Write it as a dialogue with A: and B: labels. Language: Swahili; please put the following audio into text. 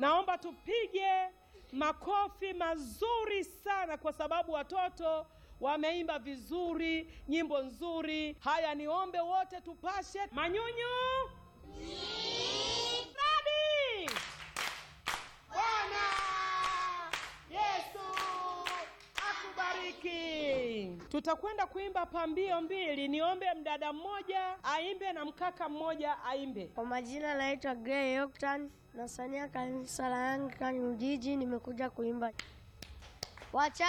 A: Naomba tupige makofi mazuri sana kwa sababu watoto wameimba vizuri, nyimbo nzuri. Haya, niombe wote tupashe manyunyu. Ready? Bwana Yesu akubariki. Tutakwenda kuimba pambio mbili. Niombe mdada mmoja aimbe na mkaka mmoja aimbe.
B: Kwa majina naitwa Gray Octan, nasania kanisa la Anglikana Ujiji, nimekuja kuimba wacha